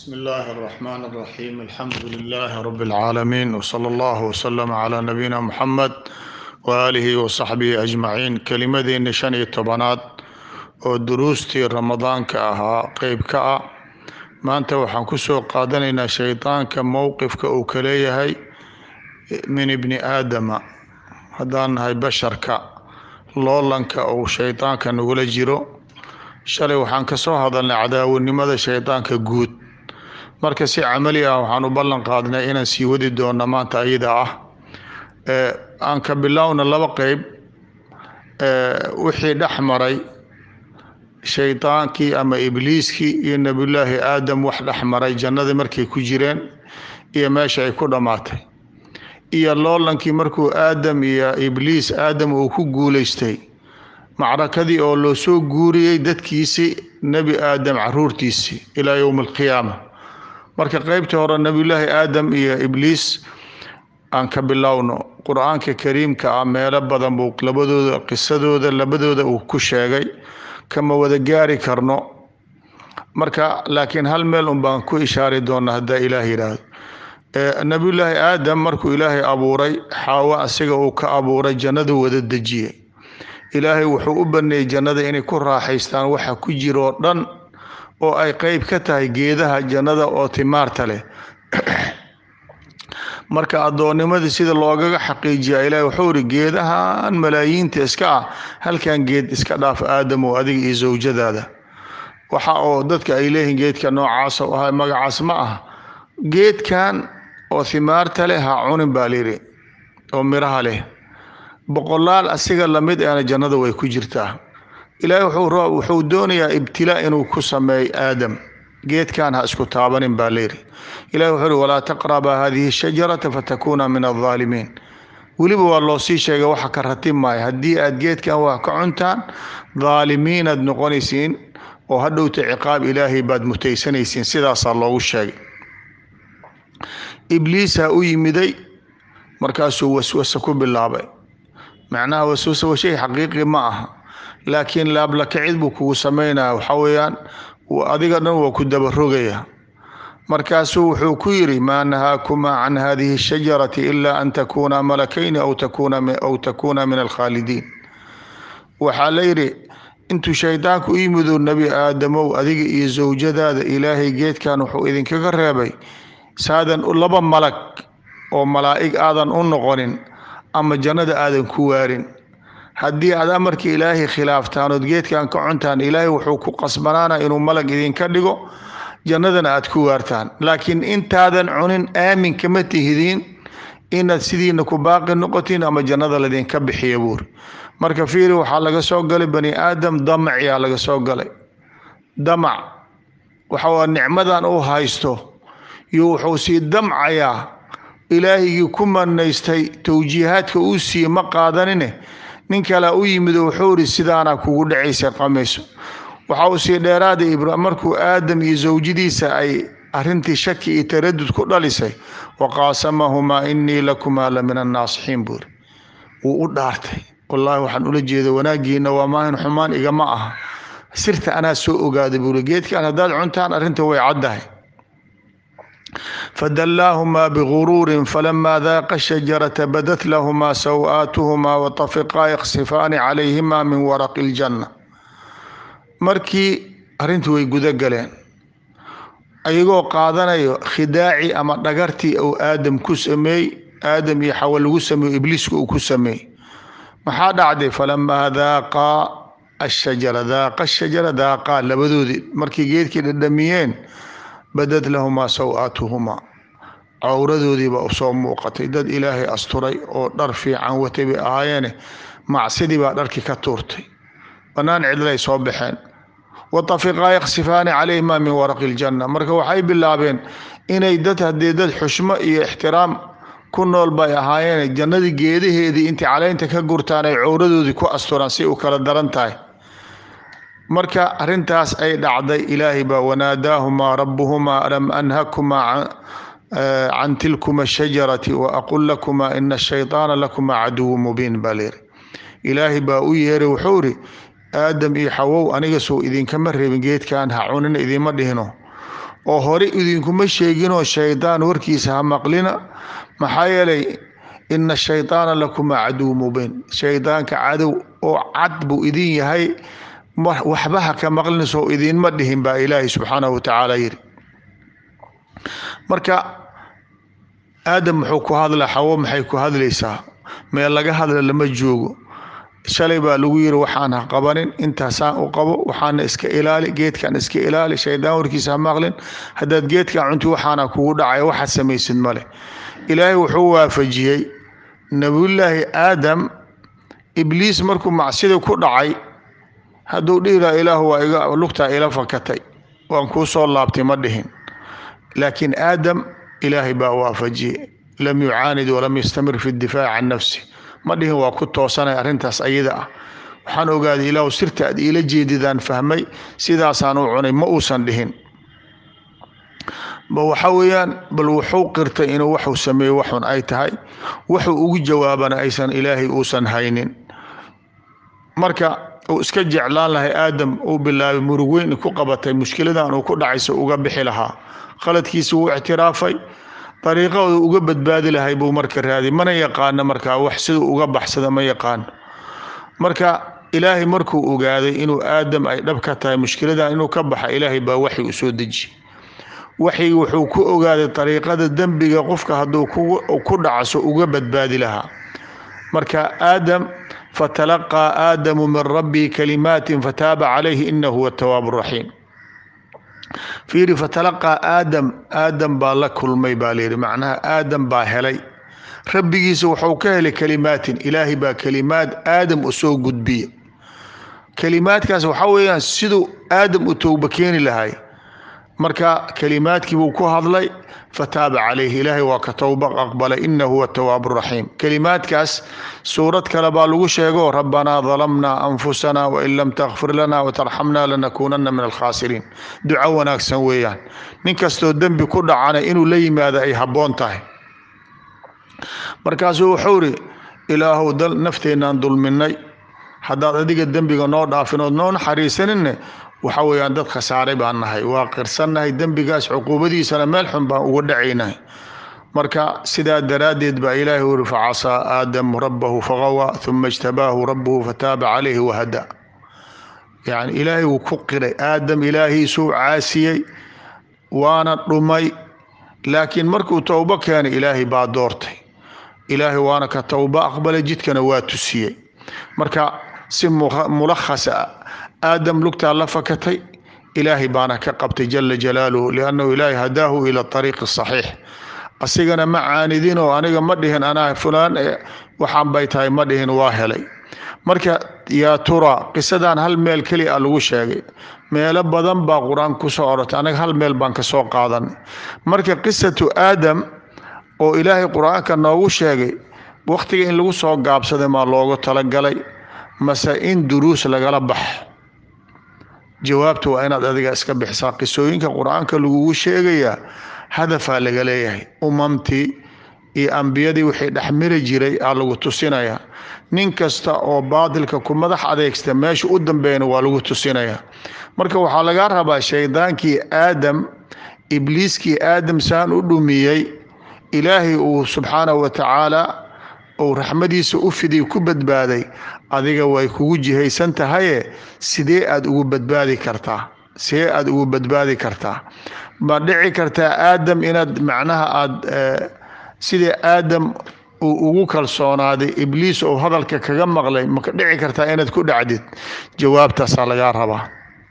بسم الله الرحمن الرحيم الحمد لله رب العالمين وصلى الله وسلم على نبينا محمد وآله وصحبه أجمعين kelimadeena shan iyo tobanaad oo duruustii ramadaanka ahaa qeyb ka ah maanta waxaan ku soo qaadanaynaa shaydaanka mowqifka uu ka leeyahay min ibni aadama haddaan nahay basharka loolanka uu shaydaanka nagula jiro shalay waxaan ka soo hadalnay cadaawanimada shaydaanka guud marka si camali ah waxaan u ballan qaadnay inaan sii wadi doona maanta ayada ah aan ka bilowna laba qeyb wixii dhex maray shaydaankii ama ibliiskii iyo nebiyullaahi aadam wax dhex maray jannadii markay ku jireen iyo meesha ay ku dhammaatay iyo loolankii markuu aadam iyo ibliis aadam uu ku guuleystay macrakadii oo loo soo guuriyey dadkiisii nebi aadam caruurtiisii ilaa yowmi alqiyaama marka qeybtii hore nebiyullaahi aadam iyo ibliis aan ka bilowno qur-aanka kariimka ah meelo badan buu labadooda qisadooda labadooda uu ku sheegay kama wada gaari karno marka laakiin hal meel un baan ku ishaari doona haddaa ilaah yidhaahdo nebiyullaahi aadam markuu ilaahay abuuray xaawo asiga uu ka abuuray jannadu wada dejiyey ilaahay wuxuu u baneeyey jannada inay ku raaxaystaan waxa ku jiroo dhan oo ay qeyb ka tahay geedaha jannada oo timaarta leh marka addoonnimadii sida loogaga xaqiijiya ilahi wuxuu iri geedahan malaayiinta iska ah halkan geed iska dhaaf aadam oo adiga iyo sawjadaada waxa oo dadka ay leeyihiin geedka noocaas oo ah magacaas ma ah geedkan oo himaarta leh ha cunin baa layidhi oo miraha leh boqolaal asiga lamid ahna jannada way ku jirtaa ilaahay wuxuu doonayaa ibtilaa inuu ku sameeyo aadam geedkan ha isku taabanin baa layidhi ilahi wuxuu uhi walaa taqrabaa hadihi shajarata fatakuuna min aldaalimiin weliba waa loo sii sheegay waxa ka ratib maayo haddii aad geedkan wax ka cuntaan daalimiinaad noqonaysiin oo hadhowta ciqaab ilaahay baad mutaysanaysiin sidaasaa loogu sheegay ibliisa u yimiday markaasuu waswase ku bilaabay macnaha waswase wa shay xaqiiqi ma aha laakiin laablakacid buu kugu sameynaya waxaa weeyaan adiga dhan waa ku dabarogaya markaasuu wuxuu ku yidhi maa nahaakumaa can hadihi shajarati ilaa an takuuna malakayni aw takuuna min alkhaalidiin waxaa la yidhi intuu shaydaanku u yimidu nebi aadamow adiga iyo sawjadaada ilaahay geedkan wuxuu idinkaga reebay saadan laba malag oo malaa'ig aadan u noqonin ama jannada aadan ku waarin haddii aad amarkii ilaahay khilaaftaan ood geedkan ka cuntaan ilaahay wuxuu ku qasbanaana inuu malag idinka dhigo jannadana aad ku waartaan laakiin intaadan cunin aamin kama tihidiin inaad sidiina ku baaqi noqotiin ama jannada ladinka bixiya buuri marka fiiri waxaa laga soo galay bani aadam damaciyaa laga soo galay damac waxa nicmadan uu haysto iyo wuxuu sii damcayaa ilaahigii ku manaystay towjiihaadka uu siiye ma qaadanine nin kalea u yimid oo wuxuu ihi sidaana kugu dhacaysa qamayso waxa uu sii dheeraaday markuu aadam iyo sawjadiisa ay arintii shaki iyo taradud ku dhalisay waqaasamahumaa inii lakumaa la min annaasixiin buuri wuu u dhaartay wallaahi waxaan ula jeeda wanaagiina waa maahin xumaan igama aha sirta anaa soo ogaaday buuri geedkan haddaad cuntaan arrinta way caddahay fadallaahumaa biguruurin falamaa daaqa shajarata badat lahumaa saw-aatuhumaa watafiqaa yaksifaani calayhimaa min waraqi iljanna markii arrintii way guda galeen ayagoo qaadanayo khidaaci ama dhagartii uu aadam ku sameey aadam iyo xawa lagu sameeyo ibliiska uu ku sameey maxaa dhacday falamaa daaqaa ashajara daaqa shajara daaqaa labadoodii markii geedkii dhadhamiyeen badad lahumaa saw-aatuhumaa cawradoodiiba usoo muuqatay dad ilaahay asturay oo dhar fiican watay bay ahaayeene macsidii baa dharkii ka tuurtay bannaan cidlay soo baxeen watafiqaa yaksifaani calayhimaa min waraqi iljanna marka waxay bilaabeen inay dad haddii dad xushmo iyo ixtiraam ku nool bay ahaayeene jannadii geedaheedii intay caleynta ka gurtaan ay cawradoodii ku asturaan si u kala daran tahay marka arintaas ay dhacday ilaahay baa wanaadaahumaa rabuhumaa alam anhakumaa can tilkuma shajarati waaqul lakumaa ina ashayطaana lakumaa caduwu mubiin baa layiri ilaahay baa u yeeray wuxuu iri aadam iyo xawow aniga soo idinkama reebin geedkan ha cunina idiima dhihino oo hore idinkuma sheeginoo shaydaan warkiisa ha maqlina maxaa yeelay ina shaydaana lakuma caduw mubiin shaydaanka cadow oo cad buu idin yahay waxba ha ka maqlinayso idinma dhihin baa ilaahay subxaanahu watacaala yiri marka aadam muxuu ku hadlaa xawo maxay ku hadlaysaa meel laga hadla lama joogo shalay baa lagu yiri waxaan ha qabanin intaasaan u qabo waxaana iska ilaali geedkan iska ilaali shaydaan warkiisa ha maqlin haddaad geedkan cunti waxaana kugu dhacay waxaad samaysid male ilaahay wuxuu waafajiyey nabiyullaahi aadam ibliis markuu macsida ku dhacay hadduu dhihi laha ilaahu waa iga lugtaa ila fakatay waan kuu soo laabtay ma dhihin laakiin aadam ilaahay baa waafajiyey lam yucaanid walam yastamir fi difaaci can nafsi ma dhihin waa ku toosanay arrintaas ayada ah waxaan ogaaday ilaahu sirta aad iila jeedidaan fahmay sidaasaan u cunay ma uusan dhihin ba waxa weeyaan bal wuxuu qirtay inuu waxuu sameeyo waxun ay tahay wuxuu ugu jawaabana aysan ilaahay uusan haynin marka uu iska jeclaan lahay aadam uu bilaabay murug weyn ku qabatay mushkiladan uu ku dhacayso uga bixi lahaa khaladkiisa wuu ictiraafay dariiqooda uga badbaadi lahay buu marka raadiy mana yaqaano markaa wax siduu uga baxsada ma yaqaano marka ilaahay markuu ogaaday inuu aadam ay dhab ka tahay mushkiladan inuu ka baxa ilaahay baa waxi u soo deji waxi wuxuu ku ogaaday dariiqada dembiga qofka hadduu ku dhacso uga badbaadi lahaa marka aadam fatalaqaa aadamu min rabbii kalimaatin fataaba calayhi inahu huwa tawaabu raxiim fiiri fatalaqaa aadam aadam baa la kulmay baa layidhi macnaha aadam baa helay rabbigiisa wuxuu ka helay kalimaatin ilaahay baa kalimaad aadam u soo gudbiya kalimaadkaas waxaa weeyaan siduu aadam u towba keeni lahay marka kalimaadkii buu ku hadlay fataaba calayhi ilaahay waa ka towba aqbalay inahu huwa tawaabu raxiim kalimaadkaas suurad kale baa lagu sheego rabbanaa dalamnaa anfusana wain lam takfir lana watarxamna lanakuunana min alkhaasiriin duco wanaagsan weeyaan nin kastoo dembi ku dhacana inuu la yimaado ay habboon tahay markaasuu wuxuu ri ilaahow nafteenaan dulminay haddaad adiga dembiga noo dhaafin ood noo naxariisaninne waxa weeyaan dad khasaaray baan nahay waa qirsannahay dembigaas cuquubadiisana meel xun baan uga dhacaynahay marka sidaa daraaddeed baa ilaahay uri facasaa aadamu rabbahu faqawaa uma ijtabaahu rabbuhu fataaba calayhi wahada yani ilaahay wuu ku qiray aadam ilaahiisuu caasiyey waana dhumay laakiin markuu towbo keenay ilaahay baa doortay ilaahay waana ka towbo aqbalay jidkana waa tusiyey marka si mulakhasa aadam lugtaa la fakatay ilaahay baana ka qabtay jala jalaaluhu liannahu ilaahay hadaahu ila ariiqi saxiix asigana ma caanidinoo aniga ma dhihin anaa fulaan waxaan bay tahay ma dhihin waa helay marka yaa tura qisadan hal meel keli a lagu sheegay meelo badan baa qur-aan kusoo orotay anaga hal meel baan kasoo qaadanay marka qisatu aadam oo ilaahay qur-aanka noogu sheegay wakhtiga in lagu soo gaabsaday maa loogu talagalay mase in duruus lagala baxo jawaabta waa inaad adiga iska bixisaa qisooyinka qur-aanka lagugu sheegayaa hadafaa laga leeyahay umamtii iyo ambiyadii wixii dhexmiri jiray aa lagu tusinayaa nin kasta oo baadilka ku madax adeegsta meesha u dambeeyana waa lagu tusinayaa marka waxaa lagaa rabaa shaydaankii aadam ibliiskii aadam saan u dhumiyey ilaahay uu subxaanahu wa tacaala uu raxmadiisa u fidiy ku badbaaday adiga way kugu jihaysan tahaye sidee aada ugu badbaadi kartaa sidee aada ugu badbaadi kartaa ma dhici kartaa aadam inaad macnaha aada sidii aadam uu ugu kalsoonaaday ibliis oo hadalka kaga maqlay maka dhici kartaa inaad ku dhacdid jawaabtaasaa lagaa rabaa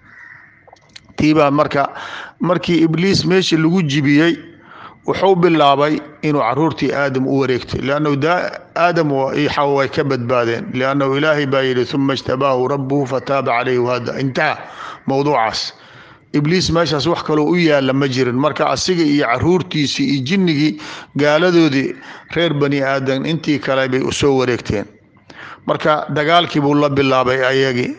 tiibaa marka markii ibliis meeshii lagu jibiyey wuxuu bilaabay inuu caruurtii aadam u wareegtay liannahu aadam iyo xawa way ka badbaadeen liannahu ilaahay baa yidhi uma ijtabaahu rabbuhu fataaba calayhi wahada intaha mowduucaas ibliis meeshaas wax kaloo u yaalla ma jirin marka asiga iyo caruurtiisii iyo jinnigii gaaladoodii reer bani aadam intii kale bay usoo wareegteen marka dagaalkii buu la bilaabay ayagii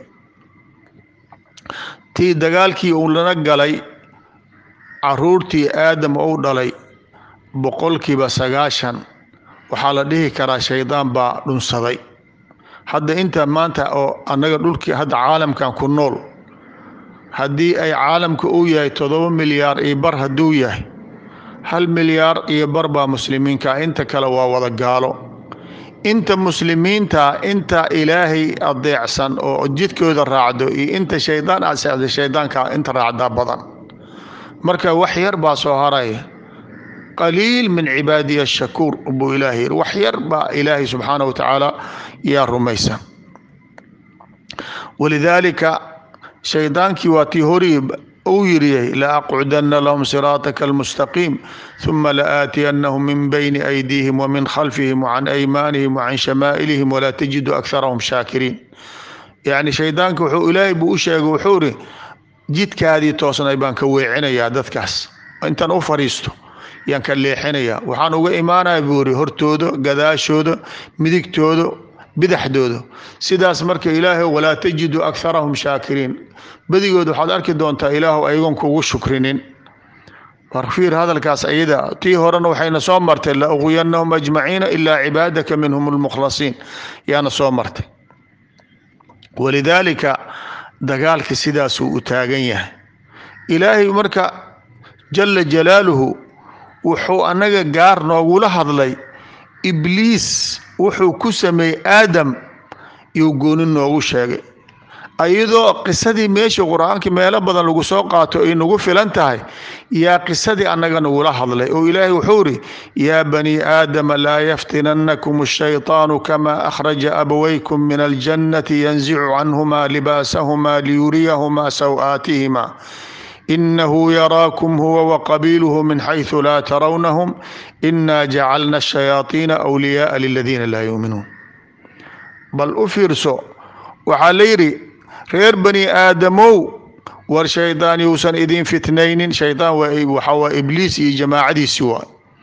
tii dagaalkii uu lana galay caruurtii aadam ou dhalay boqolkiiba sagaashan waxaa la dhihi karaa shaydaan baa dhunsaday hadda inta maanta oo annaga dhulkii hadda caalamkan ku nool haddii ay caalamka uu yahay toddoba milyaar iyo bar hadduu yahay hal milyaar iyo bar baa muslimiinka inta kale waa wada gaalo inta muslimiinta inta ilaahay adeecsan oo jidkooda raacdo iyo inta shaydaan aseexda shaydaanka inta raacdaa badan marka wax yar baa soo haraya qaliil min cibaadiya shakuur buu ilaahay yiri wax yar baa ilaahay subxaana wa tacaala yaa rumaysan walidaalika shaydaankii waa tii horii uu yiriyay laaqcudana lahum siraataka almustaqiim ثuma laaatiyannahum min bayni aydiihim wamin khalfihim wacan aymaanihim wacan shamaa'ilihim walaa tajidu akharahum shaakiriin yacni shaydaanka wuxuu ilaahay buu u sheegay wuxuu iri jidkaadii toosnay baan ka weecinayaa dadkaas intaan u fadhiisto yaan ka leexinayaa waxaan uga imaanaya buu iri hortooda gadaashooda midigtooda bidaxdooda sidaas marka ilaahay walaa tajidu akharahum shaakiriin badigood waxaad arki doontaa ilaahu ayagoon kugu shukrinin warfiir hadalkaas ayada tii horena waxayna soo martay la uqwiyanahum ajmaciina ilaa cibaadaka minhum almukhlasiin yaana soo martay walidaalika dagaalka sidaasuu u taagan yahay ilaahay marka jala jalaaluhu wuxuu annaga gaar noogula hadlay ibliis wuxuu ku sameeyey aadam iyuu gooni noogu sheegay iyadoo qisadii meeshii qur-aankii meelo badan lagu soo qaato ay nagu filan tahay yaa qisadii annaga nagula hadlay oo ilaahay wuxuu iri yaa bani aadama laa yaftinannakum ashayطaanu kama akhraja abawaykum min aljannati yanzicu canhuma libaasahumaa liyuriyahumaa saw-aatihima inahu yaraakum huwa waqabiiluhu min xayثu laa tarawnahum ina jacalna الشhayaaiina أwliyaءa liladiina laa yuuminuun bal u fiirso waxaa la yidhi reer bani aadamow war shaydaan yuusan idin fitnaynin shaydaan waxaa waa ibliis iyo jamaacadiisi waa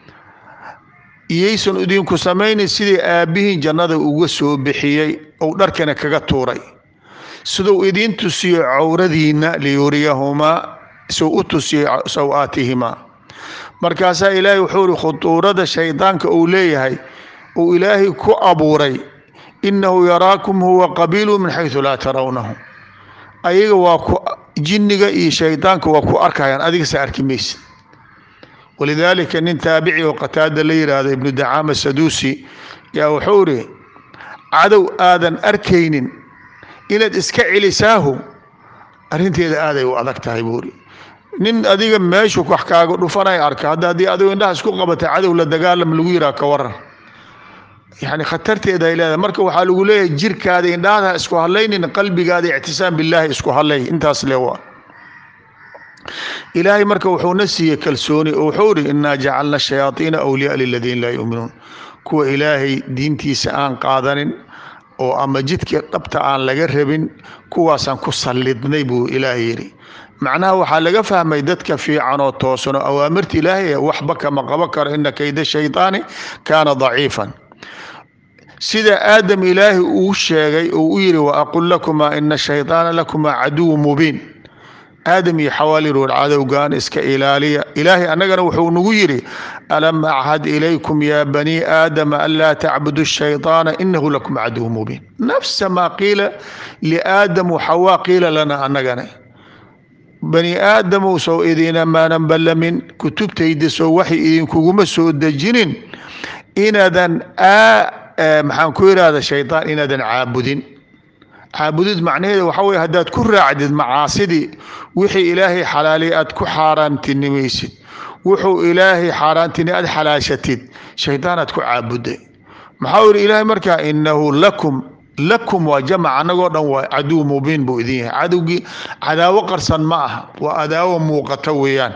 iyaysan idinku samaynin sidii aabbihiin jannada uga soo bixiyey ou dharkana kaga tuuray siduu idiin tusiyo cawradiinna liyuriyahumaa suu u tusiyey saw-aatihimaa markaasaa ilaahay wuxuu ihi khuduurada shaydaanka uu leeyahay uu ilaahay ku abuuray inahu yaraakum huwa qabiilu min xaysu laa tarawnahu ayaga waa ku jinniga iyo shaydaanka waa ku arkayaan adigase arki maysid walidaalika nin taabici oo qataada la yidhaahdo ibnu dacaama saduusi yaa wuxuu ihi cadow aadan arkaynin inaad iska celisaahu arrinteeda aaday u adag tahay buuri nin adiga meeshu wax kaaga dhufanay arka hadda haddii adigo indhaha isku qabata cadow la dagaalam lagu yiraa ka waran yani khatarteeda ay leedahay marka waxaa lagu leeyahay jirkaada indhahada isku hadlaynin qalbigaada ictisaam billaahi isku hadlay intaas le waa ilaahay marka wuxuuna siiyey kalsooni oo wuxuu ihi inaa jacalna shayaaiina awliyaa liladiina laa yuuminuun kuwa ilaahay diintiisa aan qaadanin oo ama jidka dhabta aan laga rabin kuwaasaan ku sallidnay buu ilaahay yidhi macnaha waxaa laga fahmay dadka fiican oo toosan oo awaamirta ilaahay waxba kama qabo karo ina kayda shaydaani kaana daciifan sida aadam ilaahay uu sheegay uu u yidhi waaqul lakumaa ina shaydaana lakumaa caduwu mubiin aadam iyo xawaalir war cadowgan iska ilaaliya ilaahay annagana wuxuu nagu yidhi alam achad ilaykum ya bani aadama anlaa tacbudu shayطaana inahu lakum caduw mubiin nafsa maa qiila liaadam waxawaa qiila lana annagana bani aadamow sow idiina maanan ballamin kutubtayda sow waxay idinkuguma soo dejinin inaadan maxaan ku yidhahda shaydaan inaadan caabudin caabudid macnaheeda waxaa weye haddaad ku raacdid macaasidii wixii ilaahay xalaaliy aad ku xaaraantinimaysid wuxuu ilaahay xaaraantini aad xalaashatid shaydaanaad ku caabuday maxaa u yihi ilaahay markaa inahu lakum lakum waa jamac annagoo dhan waa caduw mubiin buu idin yahay cadowgii cadaawo qarsan ma aha waa adaawo muuqata weeyaan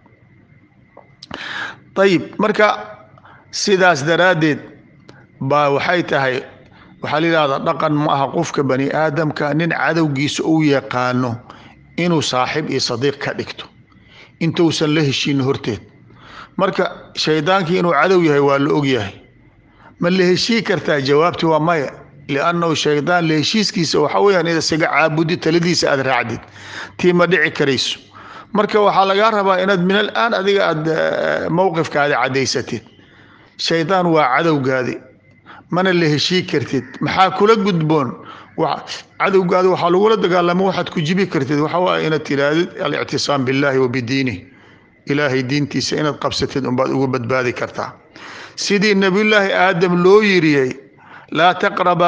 ayib marka sidaas daraaddeed baa waxay tahay waxaa la yidhahdaa dhaqan ma aha qofka bani aadamka nin cadowgiisa uu yaqaano inuu saaxiib iyo sadiiq ka dhigto intuusan la heshiin horteed marka shaydaankii inuu cadow yahay waa la og yahay ma la heshii kartaa jawaabti waa maya liannahu shaydaan la heshiiskiisa waxaa weyaan inaad isaga caabudi taladiisa aad raacdid tii ma dhici karayso marka waxaa lagaa rabaa inaad min alaan adiga aad mowqifkaada caddaysatid shaydaan waa cadowgaadi mana la heshii kartid maxaa kula gudboon cadowgaada waxaa lagula dagaalamo waxaad ku jibi kartid waxa waay inaad tirahdid alictisaam billahi wa bidiinih ilaahay diintiisa inaad qabsatid unbaad uga badbaadi kartaa sidii nabiyullaahi aadam loo yiriyey laa taqraba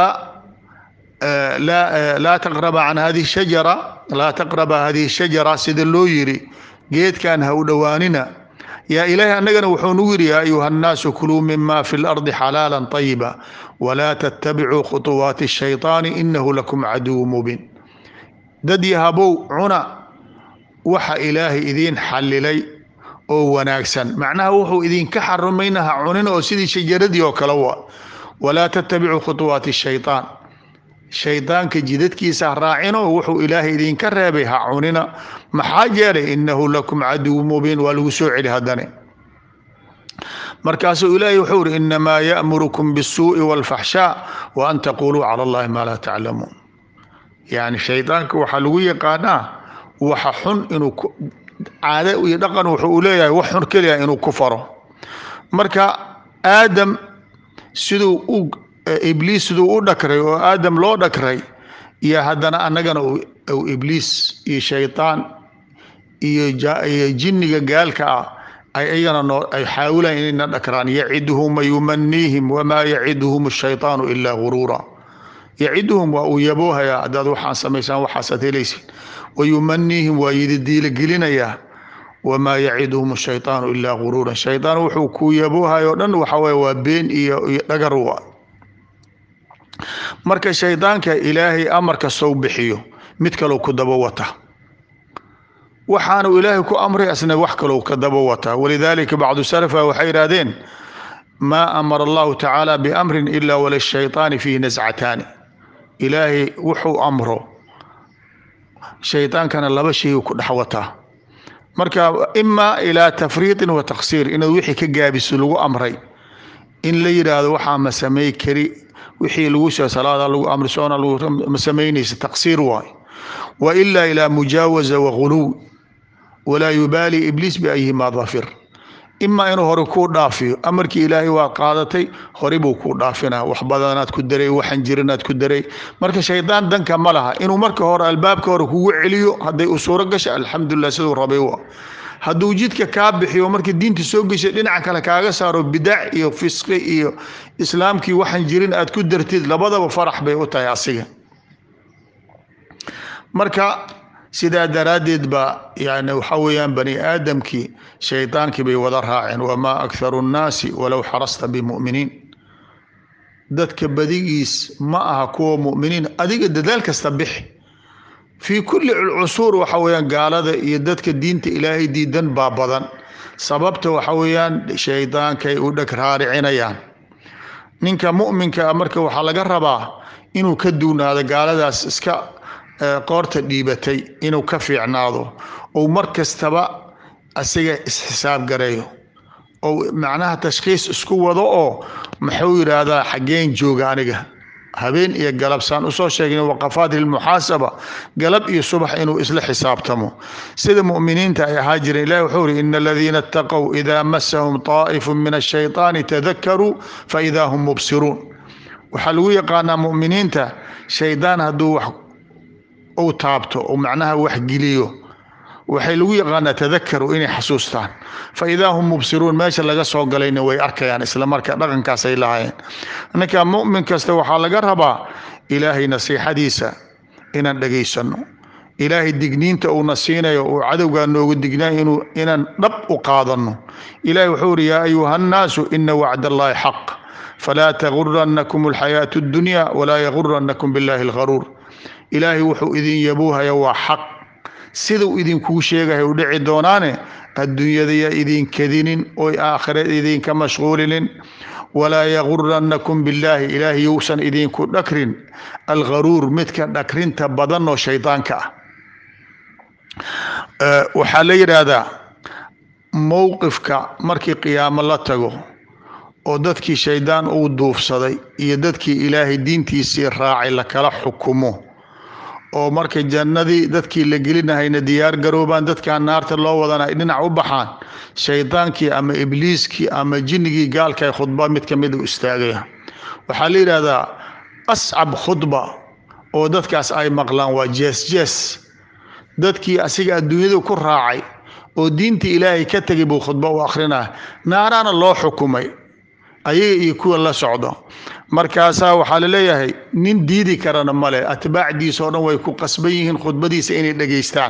laa taqraba can hadihi shajara laa taqraba hadihi shajara sida loo yiri geedkan ha u dhowaanina yaa ilaahay annagana wuxuu nugu yidhi yaa ayuha annaasu kuluu mima fi lardi xalaala طayiba walaa tattabicuu khuطuwaati الshayطaani inahu lakum caduwu mubiin dad yahabow cuna waxa ilaahay idiin xalilay oo wanaagsan macnaha wuxuu idinka xarumayna ha cunin oo sidii shajaradii oo kale wa walaa tattabicuu khuطuwaati الshayطaan shaydaanka jidadkiisa ha raacino wuxuu ilaahay idinka reebay ha cunina maxaa jeelay inahu lakum caduw mubiin waa lagu soo celi haddane markaasuu ilaahay wuxuu uri inamaa ya'murukum bisuu'i wاlfaxshaa wa an taquluu cala allahi maa laa taclamuun yani shaydaanka waxaa lagu yaqaanaa waxa xun inuu caado iyo dhaqan wuxuu u leeyahay wax xun keliya inuu ku faro marka aadam siduu u ibliis siduu u dhakray oo aadam loo dhakray iyo haddana annagana u ibliis iyo shaydaan iyo iyo jinniga gaalka ah ay iyagana noo ay xaawilaan inayna dhakraan yaciduhum wayumaniihim wamaa yaciduhum ashaytaanu ilaa guruura yaciduhum waa uu yaboohayaa haddaad waxaan samaysaan waxaasaad helaysid wayumaniihim waa yididiilagelinayaa wamaa yaciduhum ashaytaanu ilaa guruura shaydaan wuxuu ku yaboohayo o dhan waxa weye waa been iyo iyo dhagar wa marka shaydaanka ilaahay amarka sow bixiyo mid kalou ku daba wata waxaanu ilaahay ku amray asna wax kalou ka daba wataa walidaalika bacdu salafa waxay yidhaahdeen maa amara allahu tacaala biamrin ila walishayطaani fiihi nascataani ilaahay wuxuu amro shaydaankana laba shay ku dhex wataa marka ima ilaa tafriiطin wa taqsiir inaad wixii ka gaabiso lagu amray in la yidhaahdo waxaa ma samay kari wixii lagu soo salaada lagu amri soona ma samaynaysa taqsiir waay wa ila ilaa mujaawaza waguluw walaa yubaali ibliis biayhima dafir imaa inuu hore kuu dhaafiyo amarkii ilaahay waad qaadatay hore buu kuu dhaafinaa wax badanaad ku daray waxan jirinaad ku daray marka shaydaan danka ma laha inuu marka hore albaabka hore kugu celiyo hadday u suuro gasha alxamdulilah siduu rabay wa hadduu jidka kaa bixiyo markii diinta soo geshay dhinaca kale kaaga saaro bidac iyo fisqi iyo islaamkii waxan jirin aad ku dartid labadaba farax bay u tahay asiga marka sidaa daraaddeed ba yani waxa weeyaan bani aadamkii shaydaankii bay wada raaceen wamaa akharu nnaasi walow xarasta bimuminiin dadka badigiis ma aha kuwa muminiin adiga dadaal kasta bixi fii kulli cusuur waxa weeyaan gaalada iyo dadka diinta ilaahay diidan baa badan sababta waxa weeyaan shaydaankay u dheg raaricinayaan ninka mu'minka marka waxaa laga rabaa inuu ka duunaado gaaladaas iska qoorta dhiibatay inuu ka fiicnaado ou mar kastaba asiga isxisaab gareeyo ou macnaha tashkhiis isku wado oo muxuu yidhaahdaa xaggeen jooga aniga habeen iyo galab saan usoo sheegna waqafaat lmuxaasaba galab iyo subax inuu isla xisaabtamo sida mu'miniinta ay ahaa jireen ilahi wuxuu uri ina aladiina itaqow idaa masahum طaa'ifu min ashayطaani tadakaruu faidaa hum mubsiruun waxaa lagu yaqaanaa mu'miniinta shaydaan hadduu wax uu taabto oo macnaha wax geliyo waxay lagu yaqaanaa tadakaru inay xasuustaan fa idaa hum mubsiruun meesha laga soo galayna way arkayaan isla marka dhaqankaasay lahaayeen ninka mu'min kasta waxaa laga rabaa ilaahay nasiixadiisa inaan dhagaysano ilaahay digniinta uuna siinayo uu cadowgaa noogu dignayo inuu inaan dhab u qaadano ilahi wuxuu uri yaa ayuha annaasu ina wacd allahi xaq falaa taguranakum alxayaatu addunya walaa yaguranakum billahi algharuur ilaahay wuxuu idin yabuuhaya waa xaq siduu idinkugu sheegaya u dhici doonaane adduunyadaya idin kadinin oy aakhira idinka mashquulinin walaa yaguranakum billaahi ilaahay yousan idinku dhakrin algharuur midka dhakrinta badan oo shaydaanka ah waxaa la yidhaahdaa mowqifka markii qiyaamo la tago oo dadkii shaydaan uu duufsaday iyo dadkii ilaahay diintiisii raacay lakala xukumo oo markay jannadii dadkii la gelinahayna diyaar garoobaan dadkaa naarta loo wadana ay dhinac u baxaan shaydaankii ama ibliiskii ama jinnigii gaalka khudba mid ka mid u istaagaya waxaa la yidhaahdaa ascab khudba oo dadkaas ay maqlaan waa jees jees dadkii asiga adduunyadu ku raacay oo diinta ilaahay ka tegay buu khudbo u akhrinaa naaraana loo xukumay ayaga iyo kuwa la socdo markaasaa waxaa laleeyahay nin diidi karana male atbaacdiisa oo dhan way ku qasban yihiin khudbadiisa inay dhegaystaan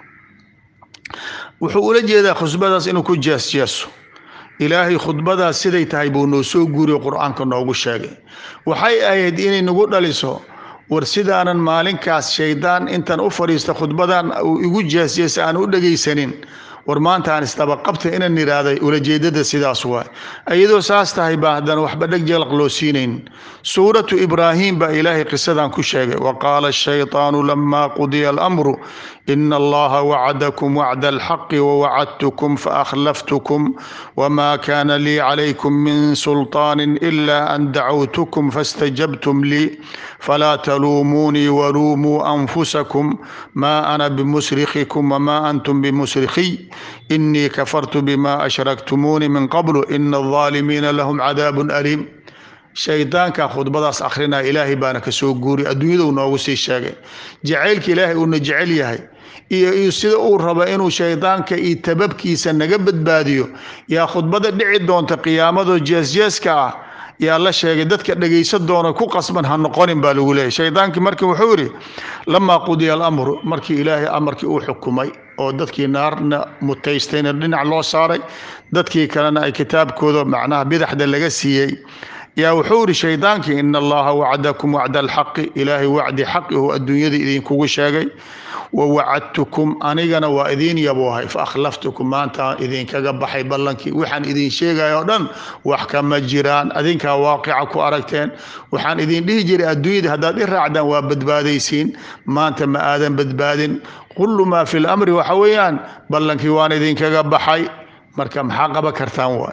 wuxuu ula jeedaa khudbadaas inuu ku jeesjeeso ilaahay khudbadaas siday tahay buu noo soo guuriyo qur-aanka noogu sheegay waxay ahayd inay nagu dhaliso war sidaanan maalinkaas shaydaan intaan u fadhiista khudbadan uu igu jeesjeesa aan u dhegaysanin war maanta aan isdabaqabta inaan nidhaahday ulajeedada sidaas waay iyadoo saas tahay baa haddana waxba dheg jeelaq loo siinayn suuratu ibraahim baa ilaahay qisadan ku sheegay wa qaala ashaytaanu lamaa qudiya alamru ina allaha wacadakum wacda alxaqi wawacadtukum faakhlaftukum wma kana lii calaykum min sulطaani ila an dacawtukum fastajabtum lii falaa taluumuunii waluumuu anfusakum ma ana bimusrikikum wma antum bimusrikiy inii kafartu bima ashraktumuuni min qablu ina alظaalimiina lahum cadaab aliim shaydaanka khudbadaas akrinaya ilaahay baana ka soo guuri adduunyaduu noogu sii sheegay jacaylka ilaahay uuna jecel yahay iyo iyo sida uu rabo inuu shaydaanka iyo tababkiisa naga badbaadiyo yaa khudbada dhici doonta qiyaamadoo jeesjeeska ah yaa la sheegay dadka dhegaysan doona ku qasban ha noqonin baa lagu leeyay shaydaankii marka wuxuu yidhi lamaa qudiya alamru markii ilaahay amarkii uu xukumay oo dadkii naarna mutaystayna dhinac loo saaray dadkii kalena ay kitaabkooda macnaha bidaxda laga siiyey yaa wuxuu yidhi shaydaankii ina allaha wacdakum wacda alxaqi ilaahay wacdi xaqi oo adduunyada idinkugu sheegay wawacadtukum anigana waa idiin yaboohay faakhlaftukum maanta idinkaga baxay ballankii waxaan idin sheegaya oo dhan wax kama jiraan adinkaa waaqica ku aragteen waxaan idin dhihi jiray adduunyada haddaad i raacdaan waa badbaadaysiin maanta ma aadan badbaadin kullu maa fi lamri waxa weeyaan ballankii waan idinkaga baxay marka maxaa qaban kartaan waay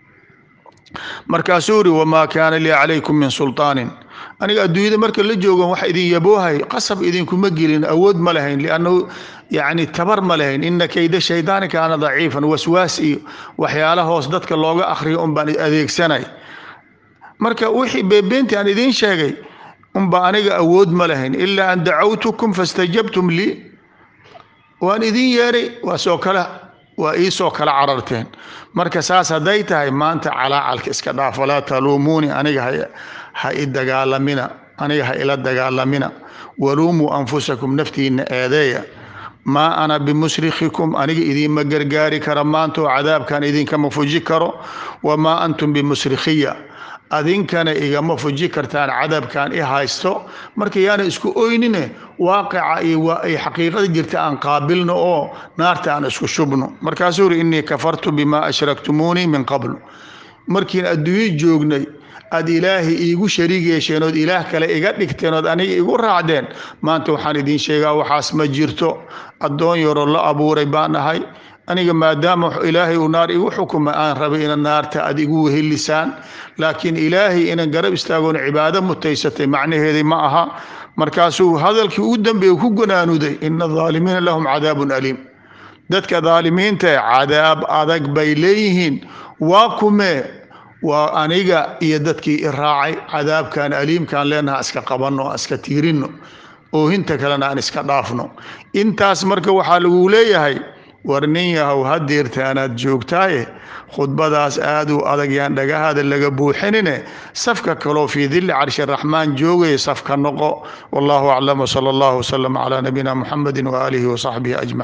markaasuu yidhi wamaa kaana lii calaykum min sulطaanin aniga adduunyada marka la joogan wax idin yaboohay qasab idinkuma gelin awood ma lahayn liannahu yacni tabar ma lahayn ina kayda shaydaani kaana daciifan waswaas iyo waxyaala hoos dadka looga akhriyo un baan adeegsanay marka wixii beebeentii aan idiin sheegay unba aniga awood ma lahayn ilaa an dacawtukum fastajabtum lii waan idin yeeray waa soo kale waa iisoo kala cararteen marka saas hadday tahay maanta calaacalka iska dhaaf walaa taluumuuni aniga ha i dagaalamina aniga ha ila dagaalamina waluumuu anfusakum naftiina eedeeya maa ana bimusrikikum aniga idiinma gargaari kara maanta oo cadaabkan idinkama fuji karo wamaa antum bimusrikhiya adinkana igama fuji kartaan cadabkan i haysto marka yaana isku oynine waaqica iyo ay xaqiiqada jirta aan qaabilno oo naarta aan isku shubno markaasuu uri innii kafartu bimaa ashraktumuunii min qabl markiin adduunyo joognay aad ilaahay iigu shariig yeesheen ood ilaah kale iga dhigteen ood aniga igu raacdeen maanta waxaan idiin sheegaa waxaas ma jirto addoon yaroo la abuuray baan ahay aniga maadaama ilaahay uu naar igu xukuma aan rabay ina naarta aad igu wehelisaan laakiin ilaahay inan garab istaagoon cibaado mutaysatay macnaheedii ma aha markaasuu hadalkii ugu dambeeye ku ganaanuday ina adaalimiina lahum cadaabun aliim dadka daalimiinta ee cadaab adag bay leeyihiin waa kumee waa aniga iyo dadkii i raacay cadaabkan aliimkaan leenaha iska qabanno iska tiirinno oohinta kalena aan iska dhaafno intaas marka waxaa lagu leeyahay war nin yahow hadeerta anaad joogtaaye khudbadaas aad u adag yaan dhagahaada laga buuxinine safka kaloo fii dilli carshi raxmaan joogaya safka noqo wallahu aclam wsala allahu wsalam calaa nabiyina muxamedi waaalihi wasaxbihi ajmaciin